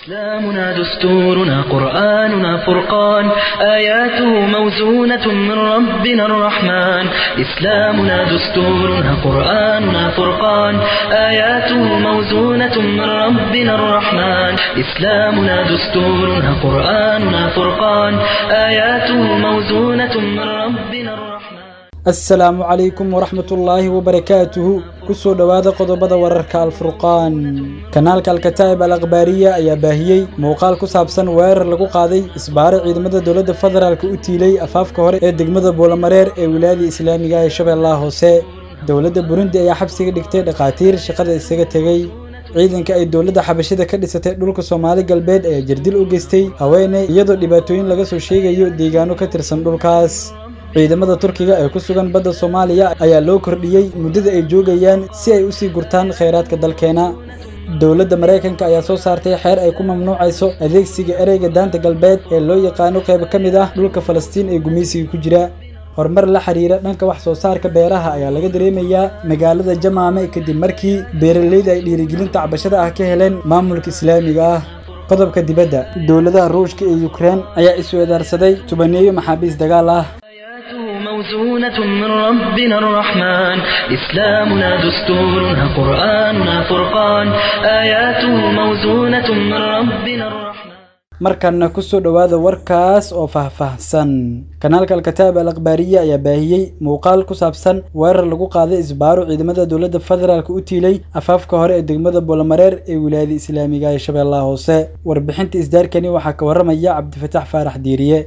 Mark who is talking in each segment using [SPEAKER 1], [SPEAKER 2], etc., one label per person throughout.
[SPEAKER 1] إسلامنا دستورنا قرآننا فرقان آياته موزونة من ربنا الرحمن إسلامنا دستورنا قرآننا فرقان آياته موزونة من ربنا الرحمن إسلامنا دستورنا قرآننا فرقان آياته موزونة من ربنا الرحمن
[SPEAKER 2] asalaamu calaykum waraxmatullaahi wabarakaatuhu kusoo dhowaada qodobada wararka alfurqaan kanaalka alkataa'ib al akhbaariya ayaa baahiyey muuqaal ku saabsan weerar lagu qaaday isbaare ciidamada dowladda federaalk u tiilay afaafka hore ee degmada buulamareer ee wilaayada islaamiga ee shabeellaha hoose dowladda burundi ayaa xabsiga dhigtay dhakhaatiir shaqada isaga tegey ciidanka ay dowladda xabashida ka dhisatay dhulka soomaali galbeed ayaa jirdil u geystay haweeney iyadoo dhibaatooyin laga soo sheegayo deegaano ka tirsan dhulkaas ciidamada turkiga ee ku sugan badda soomaaliya ayaa loo kordhiyey muddada ay joogayaan si ay usii gurtaan khayraadka dalkeena dowladda maraykanka ayaa soo saartay xeer ay ku mamnuucayso adeegsiga ereyga daanta galbeed ee loo yaqaano qayb ka mid ah dhulka falastiin ee gumaysiga ku jira horumar la xiriira dhanka wax soo saarka beeraha ayaa laga dareemayaa magaalada jamaame kadib markii beeralayda ay dhiirigelinta cabashada ah ka heleen maamulka islaamiga ah qodobka dibadda dowladaha ruushka iyo yukrain ayaa isweedaarsaday tubaneeyo maxaabiis dagaal ah
[SPEAKER 1] موزونة من ربنا الرحمن إسلامنا دستورنا قرآننا فرقان آياته موزونة من ربنا الرحمن
[SPEAKER 2] markanna kusoo dhowaada warkaas oo faahfaahsan kanaalka alkataab al akhbaariya ayaa baahiyey muuqaal ku saabsan weerar lagu qaaday isbaaro ciidamada dowladda federaalk u tiilay afaafka hore ee degmada buulamareer ee wilaayada islaamiga ee shabeellaha hoose warbixinta isdaarkani waxaa ka warramaya cabdifatax faarax diiriye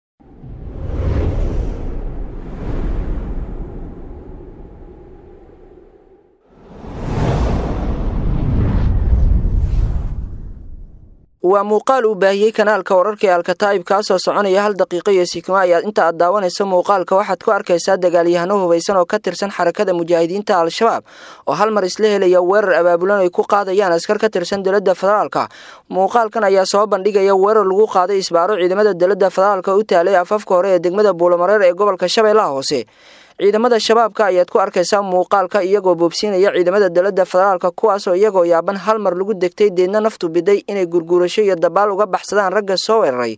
[SPEAKER 3] waa muuqaal uu baahiyey kanaalka wararka ee alkataa'ib kaasoo soconaya hal daqiiqo iyo sikimo ayaad inta aad daawanayso muuqaalka waxaad ku arkaysaa dagaalyahano hubaysan oo ka tirsan xarakada mujaahidiinta al-shabaab oo hal mar isla helaya weerar abaabulan ay ku qaadayaan askar ka tirsan dowladda federaalka muuqaalkan ayaa soo bandhigaya weerar lagu qaaday isbaaro ciidamada dowladda federaalka u taalay afafka hore ee degmada buulamareer ee gobolka shabeellaha hoose ciidamada shabaabka ayaad ku arkaysaa muuqaalka iyagoo boobsiinaya ciidamada dowladda federaalka kuwaasoo iyagoo yaaban hal mar lagu degtay deedna naftu biday inay gurguurasho iyo dabaal uga baxsadaan ragga soo weeraray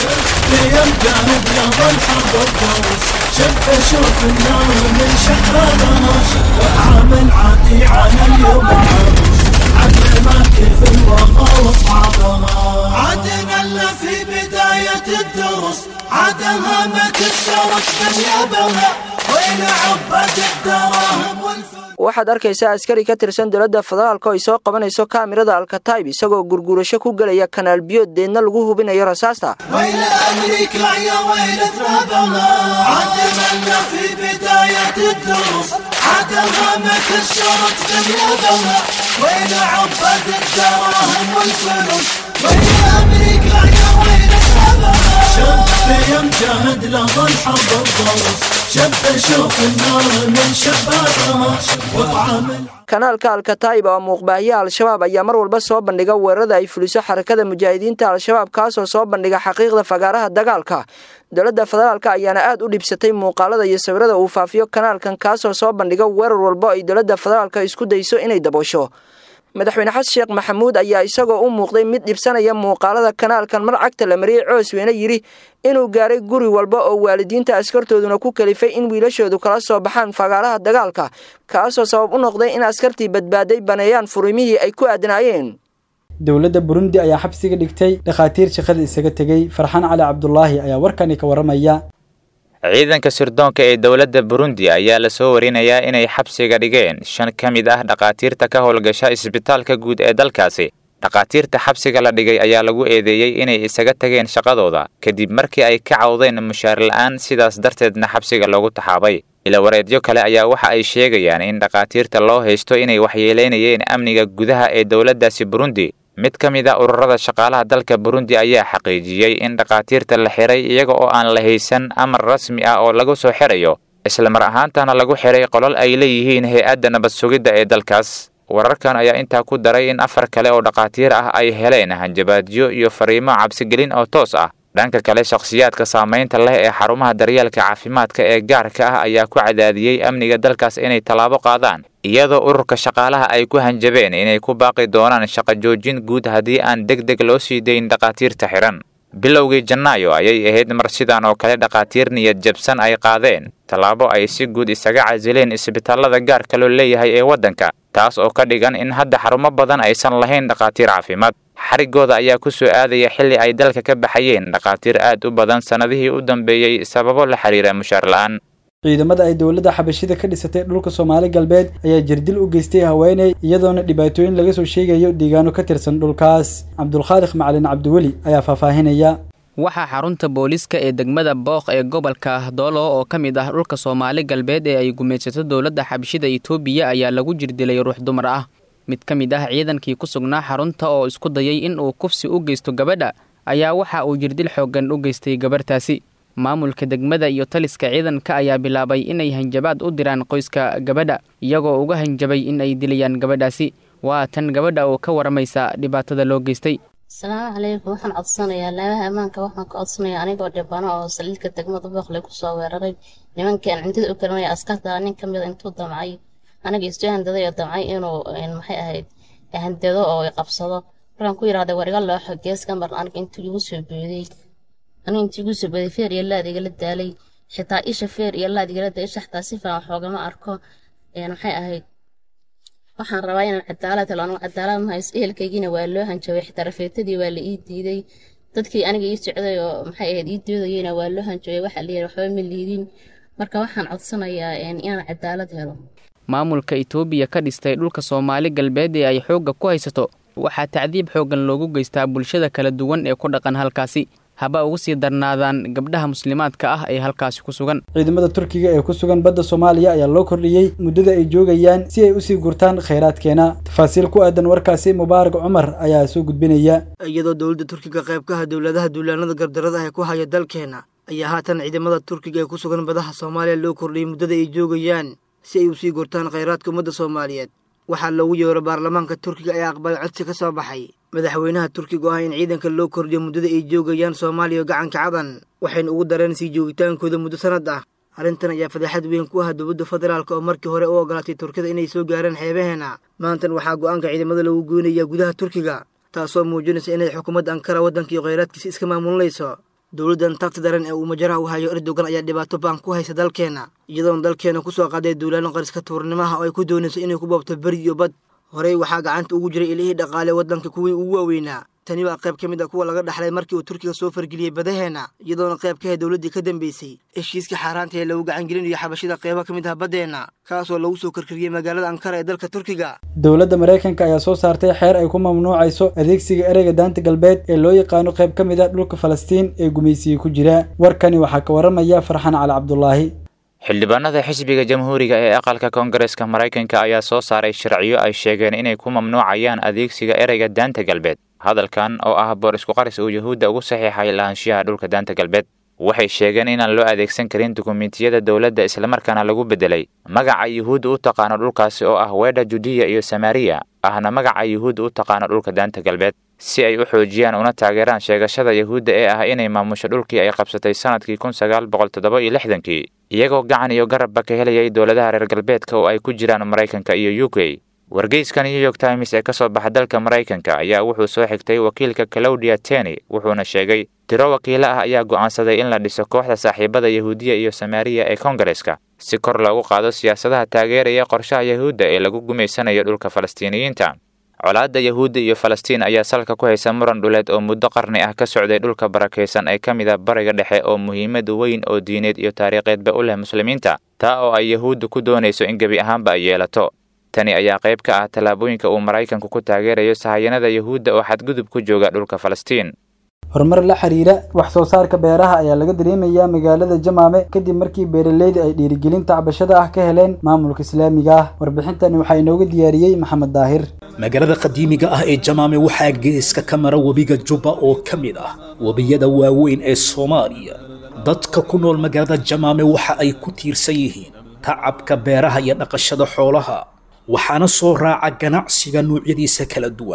[SPEAKER 4] عدنا اللي في بداية الدروس عدها ما تشترك باليابها وين عبد الدراهم والفلوس
[SPEAKER 3] waxaad arkaysaa askari ka tirsan dowladda federaalka oo ay soo qabanayso kaamirada alkataib isagoo gurguurasho ku gelaya kanaal biyood deedna lagu hubinayo rasaasta
[SPEAKER 4] ويل أمريكا يا ويل ذنبها عدنا اللي في بداية الدروس عدها ما تشترك باليابها وين عبد الدراهم والفلوس ويل أمريكا يا ويل ذنبها شب يمجهد له الحظ الضروس شب شوف النار من شبابها وطعم
[SPEAKER 3] kanaalka alkataib oo muuqbaahiya al-shabaab ayaa mar walba soo bandhiga weerarada ay fuliso xarakada mujaahidiinta al-shabaab kaasoo soo bandhiga xaqiiqda fagaaraha dagaalka dowladda federaalka ayaana aad u dhibsatay muuqaalada iyo sawirada uu faafiyo kanaalkan kaasoo soo bandhiga weerar walbo ay dowladda federaalka isku dayso inay daboosho madaxweyne xasan sheekh maxamuud ayaa isagoo u muuqday mid dhibsanaya muuqaalada kanaalkan mar cagta la mariyey coosweyne yidhi inuu gaaray guri walba oo waalidiinta askartooduna ku kalifay in wiilashoodu kala soo baxaan fagaaraha dagaalka kaasoo sabab u noqday in askartii badbaaday baneeyaan furimihii ay ku aadnaayeen
[SPEAKER 2] dowladda burundi ayaa xabsiga dhigtay dhakhaatiir shaqada isaga tegey farxaan cali cabdulaahi ayaa warkani ka warramaya
[SPEAKER 5] ciidanka sirdoonka ee dowladda burundi ayaa lasoo warinayaa inay xabsiga dhigeen shan ka mid ah dhakhaatiirta ka howlgasha isbitaalka guud ee dalkaasi dhakhaatiirta xabsiga la dhigay ayaa lagu eedeeyey inay isaga tageen shaqadooda kadib markii ay ka cawdeen mushaar la'aan sidaas darteedna xabsiga loogu taxaabay ilawareedyo kale ayaa waxa ay sheegayaan in dhakhaatiirta loo haysto inay waxyeelaynayeen amniga gudaha ee dowladdaasi burundi mid ka mid a ururada shaqaalaha dalka burundi ayaa xaqiijiyey in dhakhaatiirta la xiray iyaga oo aan la haysan amar rasmi ah oo lagu soo xirayo islamar ahaantana lagu xiray qolol ay leeyihiin hay-adda nabad sugidda ee dalkaas wararkan ayaa intaa ku daray in afar kale oo dhakhaatiir ah ay heleen hanjabaadyo iyo fariimo cabsigelin oo toos ah dhanka kale shakhsiyaadka saamaynta leh ee xarumaha daryeelka caafimaadka ee gaarka ah ayaa ku cadaadiyey amniga dalkaas inay tallaabo qaadaan iyadoo ururka shaqaalaha ay ku hanjabeen inay ku baaqi doonaan shaqo joojin guud haddii aan deg deg loo sii dayn dhakhaatiirta xihan bilowgii janaayo ayay ahayd mar sidan oo kale dhakhaatiir niyad jabsan ay qaadeen tallaabo ay si guud isaga casileen isbitaallada gaarka loo leeyahay ee waddanka taas oo ka dhigan in hadda xarumo badan aysan lahayn dhakhaatiir caafimaad xarigooda ayaa ku soo aadaya xilli ay dalka ka baxayeen dhakhaatiir aad u badan sannadihii u dambeeyey sababo la xiriira mushaar la'aan
[SPEAKER 2] ciidamada ay dowladda xabashida ka dhisatay dhulka soomaali galbeed ayaa jirdil u geystay haweeney iyadoona dhibaatooyin laga soo sheegayo deegaano ka tirsan dhulkaas cabdulkhaaliq macalin cabdiweli ayaa faahfaahinaya
[SPEAKER 6] waxaa xarunta booliiska ee degmada booq ee gobolka doolo oo ka mid ah dhulka soomaali galbeed ee ay gumaysato dowladda xabashida itoobiya ayaa lagu jirdilay ruux dumar ah mid ka mid ah ciidankii ku sugnaa xarunta oo isku dayay in uu kufsi u geysto gabadha ayaa waxa uu jirdil xooggan u geystay gabarhtaasi maamulka degmada iyo taliska ciidanka ayaa bilaabay inay hanjabaad u diraan qoyska gabadha iyagoo uga hanjabay in ay dilayaan gabadhaasi waa tan gabadha oo ka waramaysa dhibaatada loo geystay
[SPEAKER 7] asalaamu calaykum waxaan codsanayaa laabaha ammaanka waxaan ka codsanayaa anigoo dhibano oo saliidka degmada booqle kusoo weeraray nimankii aan cindida u karinaya askarta nin ka mida intuu damcay aniga istu handaday oo damcay inuu maxay ahayd handado oo qabsado markaan ku yidhahday war iga looxo geeska mar aniga intuu igu soo booday aniga intuu igu soo booday feer iyo laad igala daalay xitaa isha feer iyo laad igala daalay isha xitaa si fiican waxoogama arko maxay ahayd waxaan rabaa inaan cadaalad helo anigu cadaalad ma haysto ehelkaygiina waa loo hanjabay xitaa rafeetadii waa la ii diiday dadkii aniga ii socday oo maxay ahayd ii doodayeyna waa loo hanjabay waxaa la yidhi waxba ma liidin marka waxaan codsanayaa inaan cadaalad helo
[SPEAKER 6] maamulka itoobiya ka dhistay dhulka soomaali galbeed ee ay xoogga ku haysato waxaa tacdiib xooggan loogu geystaa bulshada kala duwan ee ku dhaqan halkaasi haba ugu sii darnaadaan gabdhaha muslimaadka ah ee halkaasi ku sugan
[SPEAKER 2] ciidamada turkiga ee ku sugan badda soomaaliya ayaa loo kordhiyey muddada ay joogayaan si ay usii gurtaan khayraadkeena tafaasiil ku aadan warkaasi mubaarak cumar ayaa soo gudbinaya
[SPEAKER 8] iyadoo dowladda turkiga qaybkaha dowladaha duulaanada gardarada ah ee ku haya dalkeena ayaa haatan ciidamada turkiga ee ku sugan badaha soomaaliya loo kordhiyey muddada ay joogayaan si ay usii gurtaan khayraadka ummadda soomaaliyeed waxaa loogu yeero baarlamaanka turkiga ee aqbalay codsi ka soo baxay madaxweynaha turkiga oo ah in ciidanka loo kordhiyo muddada ay joogayaan soomaaliya gacanka cadan waxayna ugu dareen sii joogitaankooda muddo sannad ah arrintan ayaa fadeexad weyn ku ah dowladda federaalk oo markii hore u ogolaatay turkida inay soo gaaraan xeebaheena maantan waxaa go'aanka ciidamada lagu goynayaa gudaha turkiga taasoo muujinaysa inay xukuumadda ankara waddankii khayraadkiisa iska maamulinayso dowladdan tagta daran ee uu majaraha u hayo erdogan ayaa dhibaato baan ku haysa dalkeena iyadoona dalkeena ku soo qaaday duulaano qariska tuurnimaha oo ay ku doonayso inay ku boobto beri iyo bad horey waxaa gacanta ugu jiray ilihii dhaqaale waddanka kuwii ugu waaweynaa tani waa qayb ka mid a kuwa laga dhaxlay markii uu turkiga soo fargeliyey badaheena iyadoona qayb ka ahe dowladdii ka dambeysay heshiiska xaaraanta ee lagu gacangelinayo xabashida qaybo ka mid ah baddeenna kaasoo lagu soo karkariyey magaalada ankara ee dalka turkiga
[SPEAKER 2] dowladda maraykanka ayaa soo saartay xeer ay ku mamnuucayso adeegsiga ereyga daanta galbeed ee loo yaqaano qayb ka mid a dhulka falastiin ee gumaysiga ku jira warkani waxaa ka waramaya farxan cali cabdulaahi
[SPEAKER 5] xildhibaanada xisbiga jamhuuriga ee aqalka koongareeska maraykanka ayaa soo saaray sharciyo ay sheegeen inay ku mamnuucayaan adeegsiga ereyga daanta galbeed hadalkan oo ah boor isku qaris uu yuhuudda ugu saxiixay lahaanshiyaha dhulka daanta galbeed waxay sheegeen inaan loo adeegsan karin dukumentiyada dowladda islamarkaana lagu beddelay magaca yuhuudda u taqaano dhulkaasi oo ah weedha judiya iyo samariya ahna magaca yuhuudda u taqaano dhulka daanta galbeed si ay u xoojiyaan una taageeraan sheegashada yuhuudda ee ah inay maamusho dhulkii ay qabsatay sannadkii kun sagaal boqol toddoba iyo lixdankii iyagoo gacan iyo garabba ka helayay dowladaha reer galbeedka oo ay ku jiraan maraykanka iyo u k wargeyska new york times ee ka soo baxa dalka maraykanka ayaa wuxuu soo xigtay wakiilka claudia teny wuxuuna sheegay tiro wakiilo ah ayaa go'aansaday in la dhiso kooxda saaxiibada yahuudiya iyo samaariya ee koongareska si kor loogu qaado siyaasadaha taageeraya qorshaha yahuudda ee lagu gumaysanayo dhulka falastiiniyiinta colaadda yahuudda iyo falastiin ayaa salka ku haysa muran dhuleed oo muddo qarni ah ka socday dhulka barakaysan ee ka mid a bariga dhexe oo muhiimad weyn oo diineed iyo taariikheedba u leh muslimiinta taa oo ay yahuudda ku doonayso in gebi ahaanba ay yeelato tani ayaa qayb ka ah tallaabooyinka uu maraykanku ku taageerayo sahayanada yahuudda oo xadgudub ku jooga dhulka falastiin
[SPEAKER 2] horumar la xiriira wax soo saarka beeraha ayaa laga dareemayaa magaalada jamaame kadib markii beeraleyda ay dhiirigelinta cabashada ah ka heleen maamulka islaamiga ah warbixintani waxaa inooga diyaariyey maxamed daahir
[SPEAKER 9] magaalada qadiimiga ah ee jamaame waxaa geeska ka mara webiga jubba oo ka mid ah webiyada waaweyn ee soomaaliya dadka ku nool magaalada jamaame waxa ay ku tiirsan yihiin tacabka beeraha iyo dhaqashada xoolaha waxaana soo raaca ganacsiga noocyadiisa kala duwan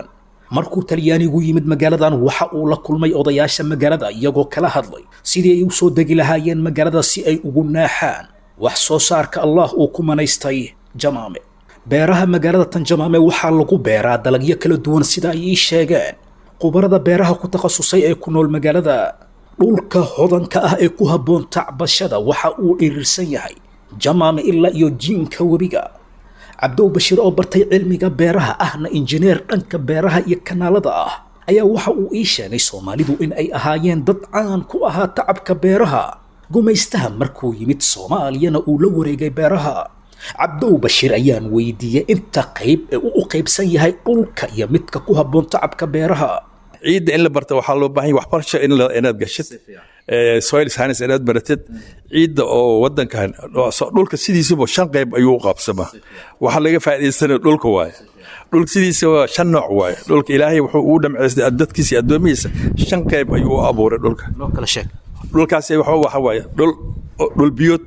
[SPEAKER 9] markuu talyaanigu yimid magaaladan waxa uu la kulmay odayaasha magaalada iyagoo kala hadlay sidii ay u soo degi lahaayeen magaalada si ay ugu naaxaan wax soo saarka allah uu ku manaystay jamaame beeraha magaalada tan jamaame waxaa lagu beeraa dalagyo kala duwan sida ay ii sheegeen khubarada beeraha ku takhasusay ee ku nool magaalada dhulka hodanka ah ee ku habboon tacbashada waxa uu dhirirsan yahay jamaame ilaa iyo jiinka webiga cabdow bashiir oo bartay cilmiga beeraha ahna injineer dhanka beeraha iyo kanaalada ah ayaa waxa uu ii sheegay soomaalidu in ay ahaayeen dad caan ku ahaa tacabka beeraha gumaystaha markuu yimid soomaaliyana uu la wareegay beeraha cabdow bashiir ayaan weydiiyey inta qayb ee uu u qaybsan yahay dhulka iyo midka ku habboon tacabka beeraha
[SPEAKER 10] ciidda in la barta waxaa loo baahan yahay waxbarasho in la- inaad gashid soil science inaad baratid ciidda oo wadankan dhulka sidiisaba shan qayb ayuu u qaabsamaa waxaa laga faa'iidaysanaya dhulka waaye dhulka sidiisa waa shan nooc waaye dhulka ilaahay wuxuu ugu dhamcaystay addadkiisa iyo addoomihiisa shan qayb ayuu u abuuray dhulka
[SPEAKER 9] noo kala sheeg
[SPEAKER 10] dhulkaasi waxa waxa waaye dhul dhul biyood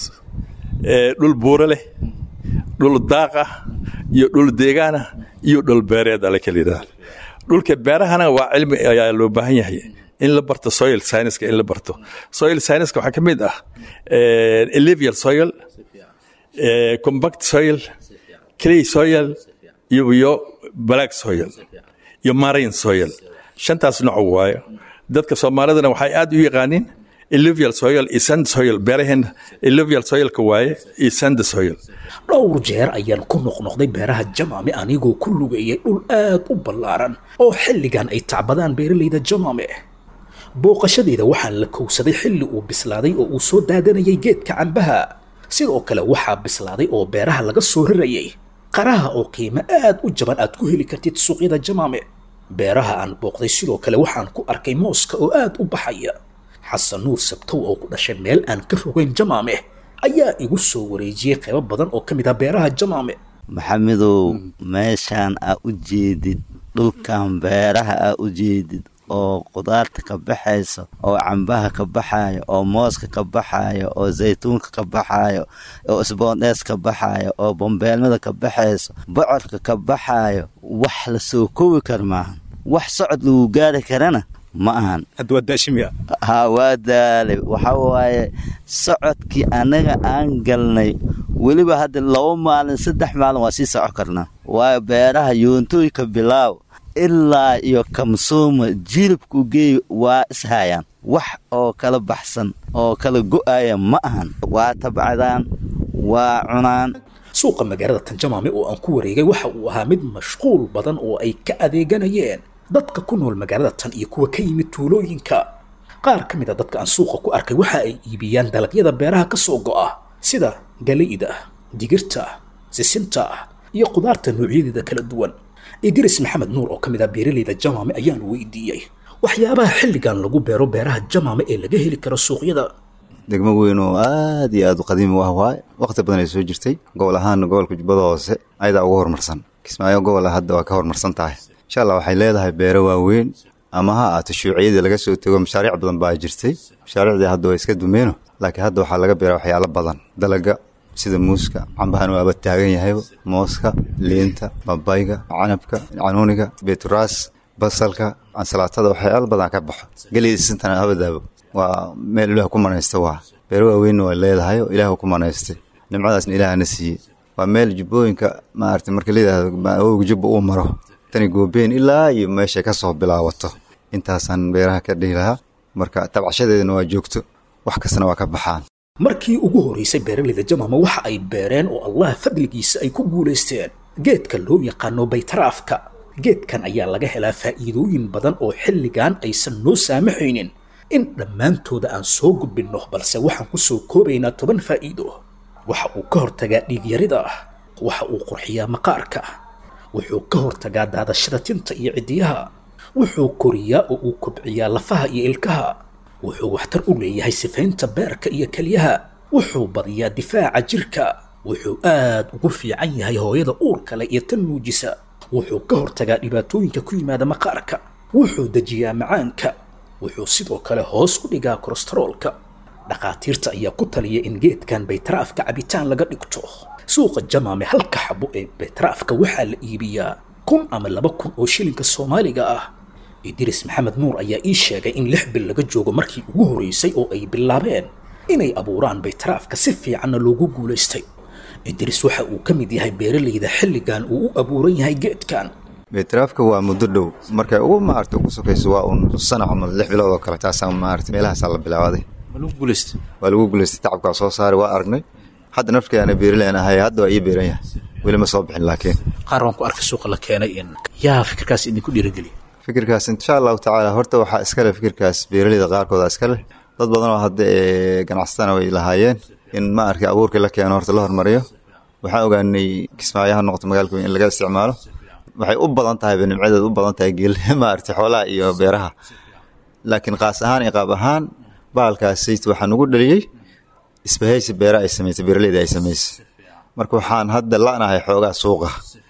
[SPEAKER 10] ee, dhul buuro leh dhul daaq ah iyo dhul deegaan ah iyo dhul beereed ala kala yidhahda dhulka beerahana waa cilmi ayaa loo baahan yahay in la barto soil science-ka in la barto soil science-ka waxaa ka mid ah eh, alluvial soil eh, compact soil clay soil iyo iyo black soil iyo marine soil shantaas nooc waaye dadka soomaalidana waxay aad u yaqaaniin alluvial soil iyo sand soil beeraheena alluvial soilka waaye iyo sand soil
[SPEAKER 9] dhowr jeer ayaan ku noqnoqday beeraha jamaame anigoo ku lugeeyay dhul aad u ballaaran oo xilligan ay tacbadaan beeralayda jamaame booqashadeeda waxaan la kowsaday xilli uu bislaaday oo uu soo daadanayay geedka cambaha sidoo kale waxaa bislaaday oo beeraha laga soo rarayay qaraha oo qiimo aad u jaban aad ku heli kartid suuqyada jamaame beeraha aan booqday sidoo kale waxaan ku arkay mooska oo aad u baxaya xasan nuur sabtow oo ku dhashay meel aan ka rogayn jamaame ayaa igu soo wareejiyey qaybo badan oo ka mid ah beeraha jamaame
[SPEAKER 11] maxamedow meeshaan aa u jeedid dhulkan beeraha aa u jeedid oo qudaarta ka baxayso oo cambaha ka baxayo oo mooska ka baxayo oo zaytuunka ka baxayo oo isboondhees ka baxayo oo bambeelmada ka baxayso bocorka ka baxayo wax la soo koobi kar maahan wax socod lagu gaari karana ma ahan ha waa daalay waxa waaye socodkii annaga aan galnay weliba hadda laba maalin saddex maalin waa sii soco karnaa waayo beeraha yoontooyka bilaaw ilaa iyo kamsuuma jilibku geey waa ishayaan wax oo kala baxsan oo kala go'aya ma ahan waa tabcadaan waa cunaan
[SPEAKER 9] suuqa magaalada tanjamaame oo aan ku wareegay waxa uu ahaa mid mashquul badan oo ay ka adeeganayeen dadka ku nool magaalada tan iyo kuwa ka yimid tuulooyinka qaar ka mid a dadka aan suuqa ku arkay waxa ay iibiyaan dalagyada beeraha ka soo go'a sida galayda digirta sisinta iyo qudaarta noocyadeeda kala duwan idris maxamed nuur oo ka mid ah beeralayda jamaame ayaan weydiiyey waxyaabaha xilligan lagu beero beeraha jamaame ee laga heli karo suuqyada
[SPEAKER 12] degmo weyn oo aad iyo aad u qadiimi u ah waaye waqti badan ay soo jirtay gobol ahaana gobolka jubbada hoose ayadaa ugu horumarsan kismaayo gobol hadda waa ka horumarsan tahay insha allah waxay leedahay beero waaweyn ama ha ahaato shuuciyadii laga soo tego mashaariic badan baa jirtay mashaariicdii hadda waa iska dumeeno laakiin hadda waxaa laga beeraa waxyaalo badan dalaga sida muuska cambahan waaba taagan yahayba mooska liinta babayga canabka canuuniga beeturaas basalka ansalaatada waxyaalo badan ka baxo geliyda sintana habadaabo waa meel ilaah ku manaysta waa beero waaweynna way leedahay oo ilaah ku manaystay nimcadaasna ilaahna siiyey waa meel jubbooyinka maarata marka layidhaahdo awowga jubba uu maro tani goobeen ilaa iyo meeshay ka soo bilaabato intaasaan beeraha ka dhihi lahaa marka tabcashadeedana waa joogto wax kastana waa ka baxaan
[SPEAKER 9] markii ugu horeysay beeralayda jamaama waxa ay beereen oo allah fadligiisa ay ku guulaysteen geedka loo yaqaano baytaraafka geedkan ayaa laga helaa faa'iidooyin badan oo xilligan aysan noo saamaxaynin in dhammaantooda aan soo gudbinno balse waxaan ku soo koobaynaa toban faa'iido waxa uu ka hortagaa dhiigyarida waxa uu qurxiyaa maqaarka wuxuu ka hortagaa daadashada tinta iyo ciddiyaha wuxuu koriyaa oo uu kobciyaa lafaha iyo ilkaha wuxuu waxtar u leeyahay sifaynta beerka iyo kelyaha wuxuu badiyaa difaaca jirka wuxuu aad ugu fiican yahay hooyada uurka leh iyo tan nuujisa wuxuu ka hortagaa dhibaatooyinka ku yimaada maqaarka wuxuu dejiyaa macaanka wuxuu sidoo kale hoos u dhigaa kolestaroolka dhakhaatiirta ayaa ku taliya in geedkan baytaraafka cabitaan laga dhigto suuqa jamaame halka xabo ee baytaraafka waxaa la iibiyaa kun ama laba kun oo shilinka soomaaliga ah idris maxamed nuur ayaa ii sheegay in lix bil laga joogo markii ugu horreysay oo ay bilaabeen inay abuuraan baytaraafka si fiicanna loogu guulaystay idris waxa uu ka mid yahay beeralayda xilligan uu u abuuran yahay geedkan
[SPEAKER 12] baytaraafka waa muddo dhow markay ugu maarata ugu sokayso waa uun sanac ama lix bilood oo kale taasaa maarata meelahaasaa la bilaabaday waa lagu guulaystay tacabkaa soo saaray waa aragnay hadda nafkeena beeralayn ahay hadda waa ii beeran yahay weli ma soo bixin laakiin
[SPEAKER 9] qaar waan ku arkay suuqa la keenay yaa fikirkaas idinku dhiirigeliya
[SPEAKER 12] fikirkaas insha allahu tacaala horta waxaa iskale fikirkaas beeralayda qaarkooda iskale dad badanoo hadda ganacsatana way lahaayeen in ma arkay abuurkii la keeno horta la hormariyo waxaan ogaanay kismaayaha noqoto magaalka weyn in laga isticmaalo waxay u badan tahay nimcadeed u badan tahay geel maaragtay xoolaha iyo beeraha laakiin qaas ahaan iyo qaab ahaan bahalkaasi waxaa nugu dhaliyey isbahaysi beera ay samaysay beeraleyda ay samaysay marka waxaan hadda la'nahay xoogaa suuqa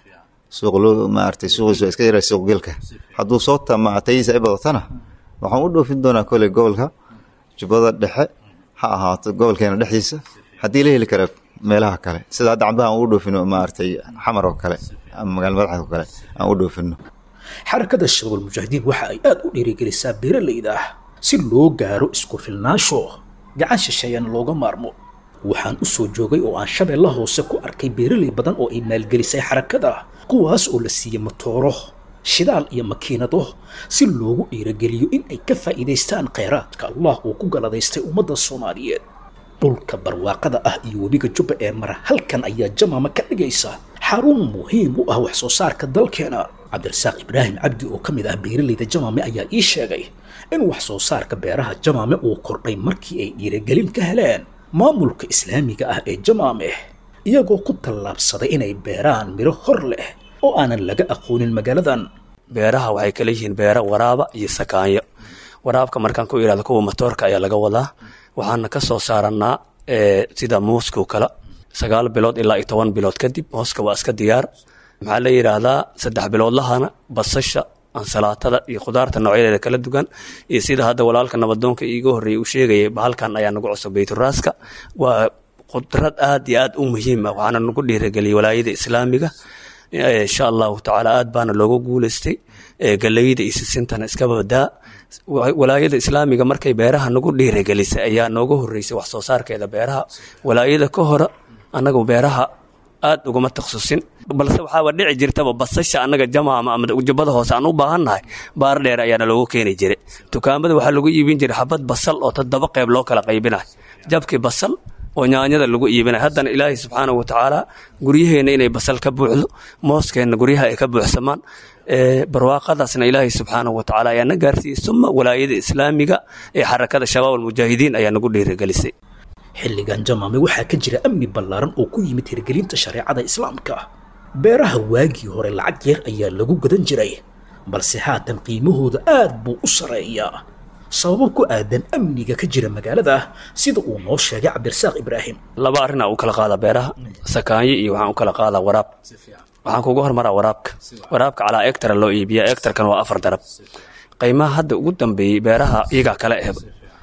[SPEAKER 12] suuq loo maaragtay suuqiisu waa iska yaray suuq geelka hadduu soo tama tayadiisa ay badatana waxaan u dhoofin doonaa koley gobolka jubbada dhexe ha ahaato gobolkeena dhexdiisa haddii la heli kara meelaha kale sida hadda cambaha aan u dhoofino maaragtay xamar oo kale ama magaala madaxda oo kale aan u dhoofino
[SPEAKER 9] xarakada shabaab almujaahidiin waxa ay aad u dhiirigelisaa beeralayda ah si loo gaaro isku filnaasho gacan shisheeyana looga maarmo waxaan u soo joogay oo aan shabeella hoose ku arkay beeralay badan oo ay maalgelisay xarakada kuwaas oo la siiyey matooro shidaal iyo makiinado si loogu dhiirageliyo in ay ka faa'iidaystaan kheyraadka allah uu ku galadaystay ummadda soomaaliyeed dhulka barwaaqada ah iyo webiga jubba ee mara halkan ayaa jamaama ka dhigaysa xarun muhiim u ah wax soo saarka dalkeena cabdirasaaq ibraahim cabdi oo ka mid ah beeralayda jamaame ayaa ii sheegay in wax soo saarka beeraha jamaame uu kordhay markii ay dhiiragelin ka heleen maamulka islaamiga ah ee jamaame iyagoo ku tallaabsaday inay beeraan midho hor leh oo aanan laga aqoonin magaaladan
[SPEAKER 13] beeraha waxay kala yihiin beera waraaba iyo sakaanyo waraabka markaan ku ihahdo kuwa matoorka ayaa laga wadaa waxaana ka soo saarannaa sida muuskoo kale sagaal bilood ilaa iyo toban bilood kadib mooska waa iska diyaar maxaa la yidhaahdaa saddex biloodlahana basasha ansalaatada iyo khudaarta noocyadeeda kala duwan iyo sida hadda walaalka nabadoonka iiga horreeyay uu sheegayay bahalkan ayaa nagu cusub bayturaaska waa qudrad aad iyo aad u muhiim ah waxaana nagu dhiirageliyay walaayada islaamiga insha allahu tacaala aad baana looga guulaystay galeyda iyo sisintana iska badaa walaayada islaamiga markay beeraha nagu dhiiragelisay ayaa nooga horreysay wax soo saarkeeda beeraha walaayada ka hore annagu beeraha aad uguma takhasusin balse waxaaba dhici jirtaba basasha annaga jamaama ama jubbada hoose aan u baahannahay baar dheer ayaana loogu keeni jiray dukaamada waxaa lagu iibin jiray xabad basal oo toddoba qayb loo kala qaybinayo jabkii basal oo nyaanyada lagu iibinay haddana ilaahay subxaanahu watacaala guryaheenna inay basal ka buuxdo mooskeenna guryaha ay ka buuxsamaan barwaaqadaasna ilaahay subxaanahu watacaala ayaa na gaarsiiyey suma walaayada islaamiga ee xarakada shabaab almujaahidiin ayaa nagu dhiirigelisay
[SPEAKER 9] xilligan jamaame waxaa ka jira amni ballaaran oo ku yimid hirgelinta shareecada islaamka beeraha waagii hore lacag yar ayaa lagu gadan jiray balse haatan qiimahooda aad buu u sarreeyaa sababo ku aadan amniga ka jira magaalada sida uu noo sheegay cabdirasaaq ibraahim
[SPEAKER 13] laba arrinaa u kala qaada beeraha sakaanyo iyo waxaan u kala qaadaa waraab waxaan kugu hormaraa waraabka waraabka calaa egtara loo iibiya egtarkan waa afar darab qiimaha hadda ugu dambeeyey beeraha iyagaa kala ehba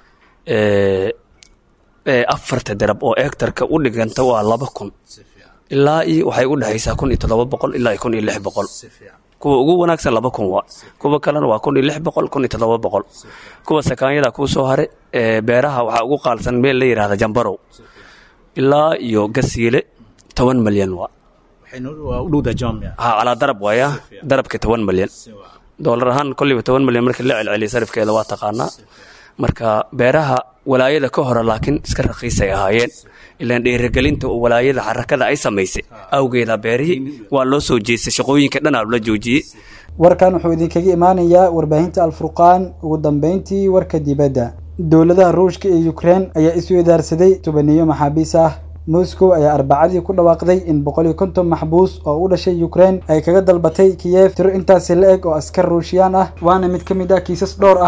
[SPEAKER 13] afarta darab oo egtarka u dhiganta waa laba kun ilaa iyo waxay u dhexaysaa kun iyo toddoba boqol ilaa iyo kun iyo lix boqol kuwa ugu wanaagsan laba kun waa kuwa kalena waa kun iyo lix boqol kun iyo toddoba boqol kuwa sakaanyada kuu soo hare beeraha waxaa ugu qaalsan meel la yidhahda jambarow ilaa iyo gasiile toban malyan waa ha calaa darab waaya darabka toban malyan doolar ahaan kolliba toban malyan markii la celceliya sarifkeeda waa taqaanaa marka beeraha walaayada ka hore laakiin iska raqiisay ahaayeen ilaan dhiirigelinta oo walaayada xarakada ay samaysay awgeeda beerihii waa loo soo jeestay shaqooyinka dhanaa la joojiyey
[SPEAKER 2] warkan wuxuu idinkaga imaanayaa warbaahinta alfurqaan ugu dambeyntii warka dibadda dowladaha ruushka iyo ukrein ayaa isu idaarsaday tubaniyo maxaabiis ah moscow ayaa arbacadii ku dhawaaqday in boqol iyo konton maxbuus oo u dhashay ukrein ay kaga dalbatay kiyev tiro intaasi la eg oo askar ruushiyaan ah waana mid ka mid ah kiisas dhowr ah